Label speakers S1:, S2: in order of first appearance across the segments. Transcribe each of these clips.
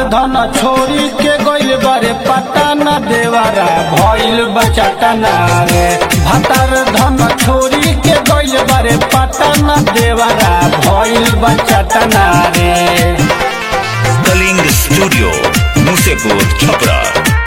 S1: धन छोरी के गइल बारे पटाना देवारा भइल बचटना रे भतार धन छोरी के गइल बारे पटाना देवारा भइल बचटना रे
S2: कलिंग स्टूडियो मुसेपुर छपरा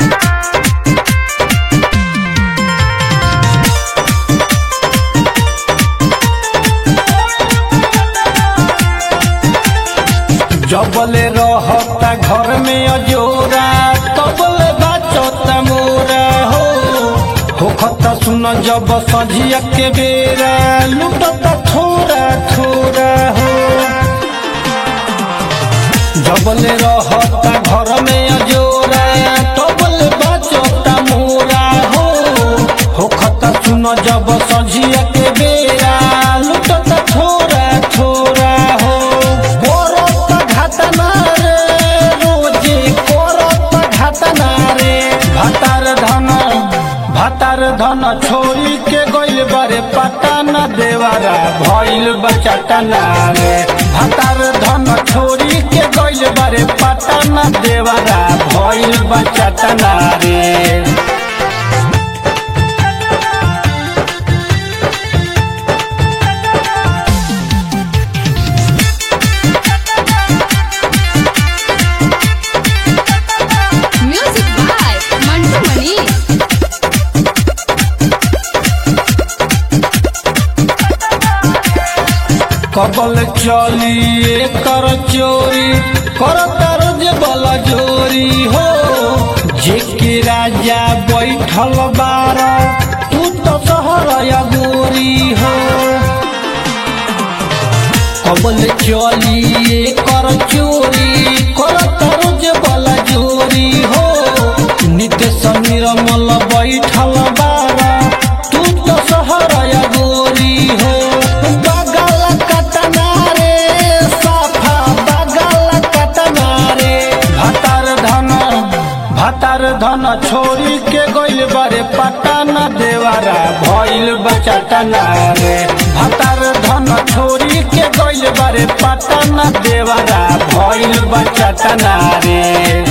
S1: जबले रहता घर में अजोरा तबले बाचता मोरा हो होखता सुन जब सझिया के बेरा लुटता थोड़ा थोड़ा हो जबले रहता घर में अजोरा तबले बाचता मोरा हो होखता सुन जब सझिया के बेरा लुटता थोड़ा थोड़ा हो करत घटना रे रोजे करत घटना रे भतार धन भतार धन छोरी के गइल बारे पटाना देवारा भइल बचटना रे भतार धन छोरी के गइल बारे पटाना देवारा भइल बचटना रे
S3: Music by Mantu Mani.
S1: कबल चली कर चोरी कर तर जे बल जोरी हो जे के राजा बैठल बार तू तो सहर गोरी हो कबल चली कर चोरी कर तर जे बल जोरी हो नित्य समीर मल बैठल बार तू तो सहर गोरी हो बगल कटना रे साफा बगल कटना रे भतार धन भतार धन छोरी के गइल बारे पटाना देवारा भइल बचटना रे भतार धन छोरी के गइल बारे पटाना देवारा भइल बचटना रे